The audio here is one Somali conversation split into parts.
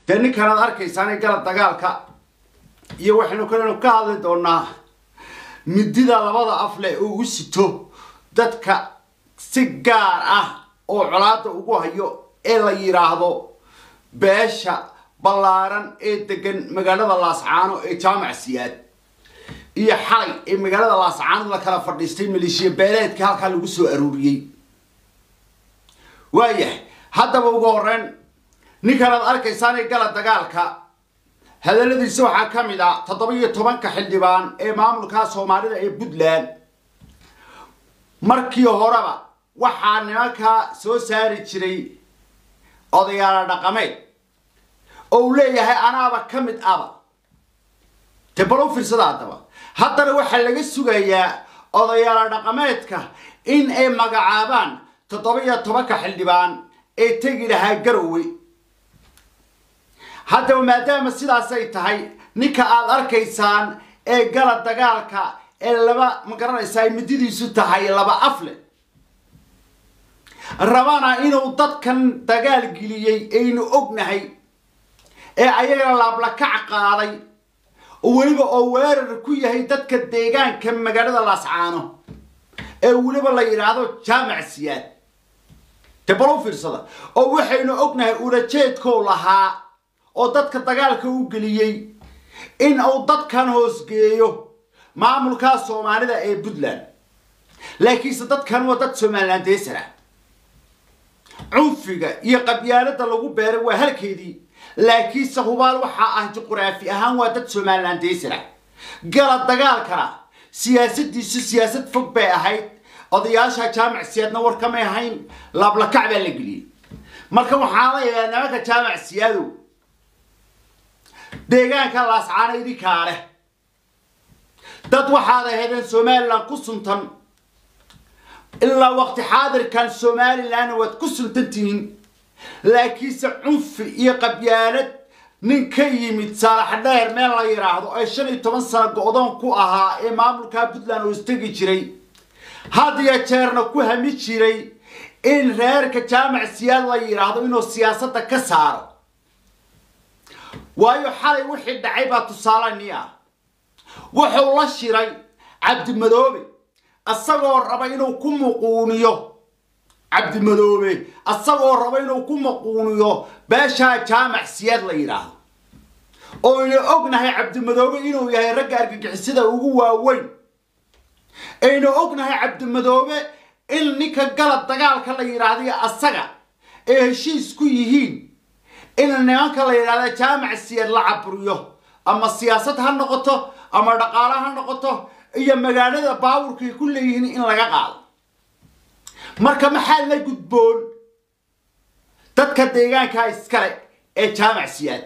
dee ninkanaad arkaysaanay galab dagaalka iyo waxaynu kalenu ka hadli doonaa midida labada af leh oo u sito dadka si gaar ah oo colaada ugu hayo ee la yidhaahdo beesha ballaaran ee degan magaalada laascaano ee jaamac siyaad iyo xalay ee magaalada laascaano la kala fadhiistay maleeshiya beeleedka halkaa lagu soo aruuriyey waayahay haddaba ugu horeyn ninkanaad arkaysaan ee gala dagaalka hadaladiisa waxaa ka mid ah toddoba iyo tobanka xildhibaan ee maamulka soomaalida ee puntland markii horeba waxaa nimankaa soo saari jiray odayaala dhaqameed oo uu leeyahay anaaba ka mid aba dee bal u fiirsada haddaba haddana waxaa laga sugayaa odayaala dhaqameedka in ay magacaabaan toddoba iyo tobanka xildhibaan ee tegi lahaa garowe haddaba maadaama sidaasay tahay ninka aada arkaysaan ee gala dagaalka ee laba ma garanaysaa ay mididiisu tahay laba afle rabana inuu dadkan dagaal geliyey aynu ognahay ee ayagana laablakac qaaday oo weliba oo weerar ku yahay dadka deegaanka magaalada laascaano ee weliba la yidhaahdo jaamac siyaad dee bal u fiirsada oo waxaynu ognahay ulajeedkou lahaa oo dadka dagaalka u geliyey in uu dadkan hoosgeeyo maamulka soomaalida ee puntland laakiinse dadkan waa dad somalilandeesar ah cunfiga iyo qabyaalada lagu beeray waa halkeedii laakiinse hubaal waxaa ah juquraafi ahaan waa dad somalilandeesar ah gala dagaalkana siyaasadiisu siyaasad fog bay ahayd odayaasha jaamac siyaadna war kamay ahayn laablakac baa la geliyey marka waxaan leeyahay nimanka jaamac siyaadow deegaanka laascaana idinkaa leh dad waxaad ahaydeen somalilan ku suntan ilaa waqti xaadirkan somalilanna waad ku suntan tihiin laakiinse cunfi iyo qabyaalad nin ka yimid saalax dheer meel la yidhaahdo ee shan iyo toban sano go-doon ku ahaa ee maamulka puntland oo istegi jiray had iyo jeerna ku hami jiray in reerka jaamac siyaad la yidhaahdo inuu siyaasadda ka saaro waayo xalay wixii dhacay baa tusaale ni ah wuxuu la shiray cabdimadoobe asagoo raba inuu ku muquuniyo cabdimadoobe asagoo raba inuu ku muquuniyo beeshaa jaamac siyaad la yidhaahdo oynu ognahay cabdimadoobe inuu yahay ragga argagixisada ugu waaweyn aynu ognahay cabdimadoobe in ninka galad dagaalka la yidhaahday asaga ay heshiis ku yihiin in nimanka la yidhahda jaamac siyaad la caburiyo ama siyaasad ha noqoto ama dhaqaalo ha noqoto iyo magaalada baawurkay ku leeyihiin in laga qaado marka maxaa la gudboon dadka deegaanka iskale ee jaamac siyaad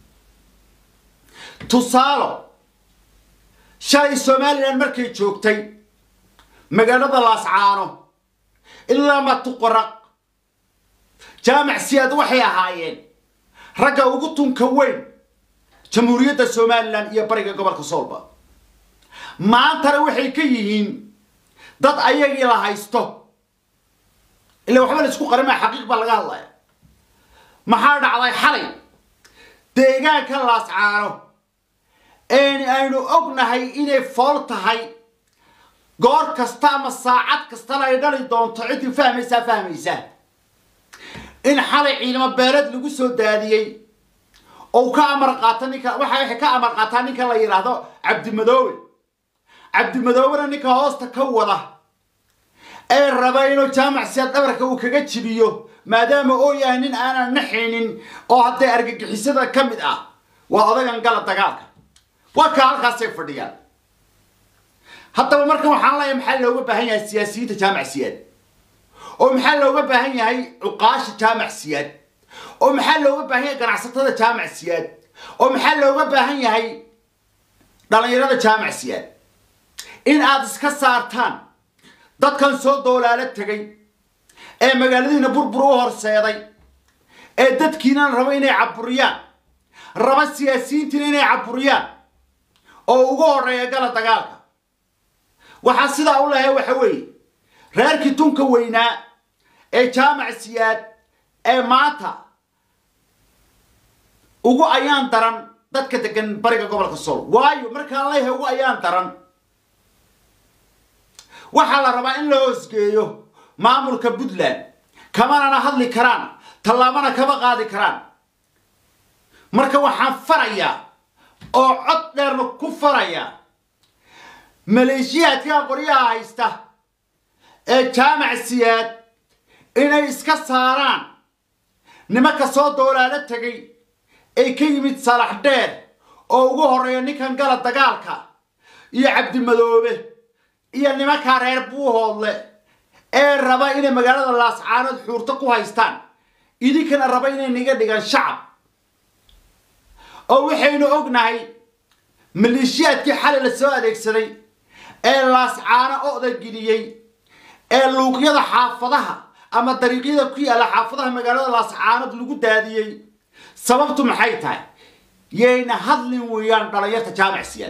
tusaalo shalay somalilan markay joogtay magaalada laascaano ilaa matuqoraq jaamac siyaad waxay ahaayeen ragga ugu tunka weyn jamhuuriyadda somalilan iyo bariga gobolka soolba maantana waxay ka yihiin dad ayagii la haysto ila waxba la isku qarima xaqiiq baa laga hadlaya maxaa dhacday xalay deegaanka laascaano een aynu ognahay inay fool tahay goor kasta ama saacad kastana ay dhali doonto ciddii fahmaysaa fahmaysaa in xalay ciidamo beeleed lagu soo daadiyey ou ka amar qaato ninka waxa waxay ka amar qaataa ninka la yidhaahdo cabdimadoobe cabdimadoobena ninka hoosta ka wada ee raba inuu jaamac siyaad dhabarka uu kaga jibiyo maadaama oo yahay nin aanan naxaynin oo hadday argagixisada ka mid ah waa odagan gala dagaalka waa kaa halkaasay fadhiyaan haddaba marka waxaan leeyahay maxaa looga baahan yahay siyaasiyiinta jaamac siyaad oo maxaa looga baahan yahay cuqaasha jaamac siyaad oo maxaa looga baahan yahay ganacsatada jaamac siyaad oo maxaa looga baahan yahay dhalinyarada jaamac siyaad in aada iska saartaan dadkan soo doolaalo tegay ee magaaladiina burbur u horseeday ee dadkiina raba inay caburiyaan raba siyaasiyiintiina inay caburiyaan oo ugu horeeya gala dagaalka waxaa sidaa u lehay waxa weeye reerkii tunka weynaa ee jaamac siyaad ee maanta ugu ayaan daran dadka degan bariga gobolka sool waayo markaan leeyahay ugu ayaan daran waxaa la rabaa in la hoosgeeyo maamulka puntland kamanana hadli karaan tallaabana kama qaadi karaan marka waxaan farayaa oo cod dheerna ku farayaa maleeshiyaadka qoryaha haysta ee jaamac siyaad inay iska saaraan nimanka soo doolaalo tegay ay ka yimid salax dheer oo ugu horreeya ninkan gala dagaalka iyo cabdimadoobe iyo nimankaa reer buuhoodle ee raba inay magaalada laascaanood xuurto ku haystaan idinkana raba inay niga dhigaan shacab oo waxaynu ognahay maleeshiyaadkii xalay la soo adeegsaday ee laascaano oda geliyey ee luuqyada xaafadaha ama dariiqyada ku yaalla xaafadaha magaalada laascaanood lagu daadiyey sababtu maxay tahay yayna hadlin weeyaan dhalinyarta jaamac siyaad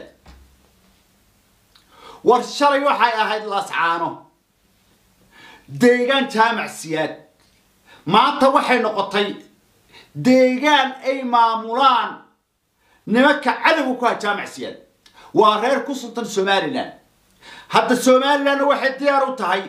war shalay waxay ahayd laascaano deegaan jaamac siyaad maanta waxay noqotay deegaan ay maamulaan nimanka cadowga ku ha jaamac siyaad waa reer ku suntan somalilan hadda somalilanna waxay diyaar u tahay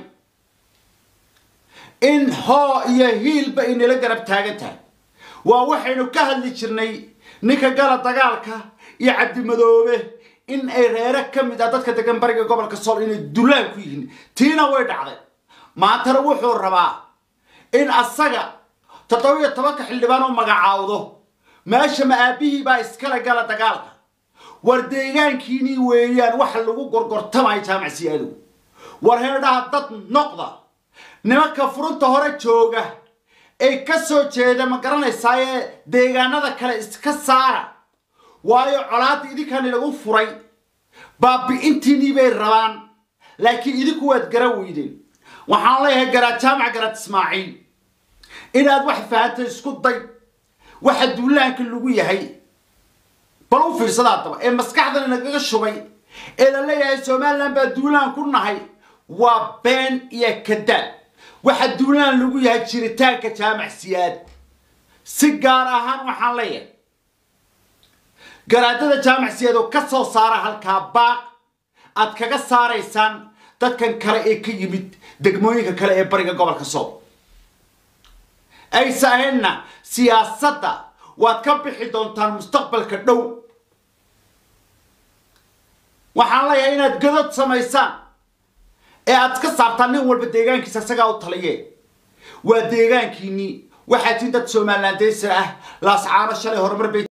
in hoo iyo hiilba ay nala garab taagan tahay waa waxaynu ka hadli jirnay ninka gala dagaalka iyo cabdimadoobe in ay reere ka mid ah dadka degan bariga gobolka sool inay dulaan ku yihiin tiina way dhacday maantana wuxuu rabaa in asaga toddobiyo tobanka xildhibaan u magacaawdo meesha ma aabihii baa iskale gala dagaalka war deegaankiinii weeyaan waxa lagu gorgortamayo jaamacsiyaadow war heedhaha dad noqda nimanka furunta hore jooga ee ka soo jeeda ma garanaysaaye deegaanada kale iska saara waayo colaadda idinkani lagu furay baabi'intiinii bay rabaan laakiin idinku waad gara weydeen waxaan leeyahay garaad jaamac garaad ismaaciil inaad wax fahanto isku day waxa duulaanka lagu yahay bal u fiirsada haddaba ee maskaxdan inagaga shubay ee la leeyahay somalilan baa duulaan ku nahay waa been iyo kadaab waxa duulaan lagu yahay jiritaanka jaamac siyaad si gaar ahaan waxaan leeyahay garaadada jaamac siyaad oo ka soo saara halkaa baaq aad kaga saaraysaan dadkan kale ee ka yimid degmooyinka kale ee bariga gobolka soob aysa ahaynna siyaasadda waad ka bixi doontaan mustaqbalka dhow waxaan leeyahay inaad godod samaysaan ee aad ka saartaan nin walba deegaankiisa isagaa u taliye waa deegaankiinii waxaa tiin dad somalilandeysa ah laascaano shalay horumar bay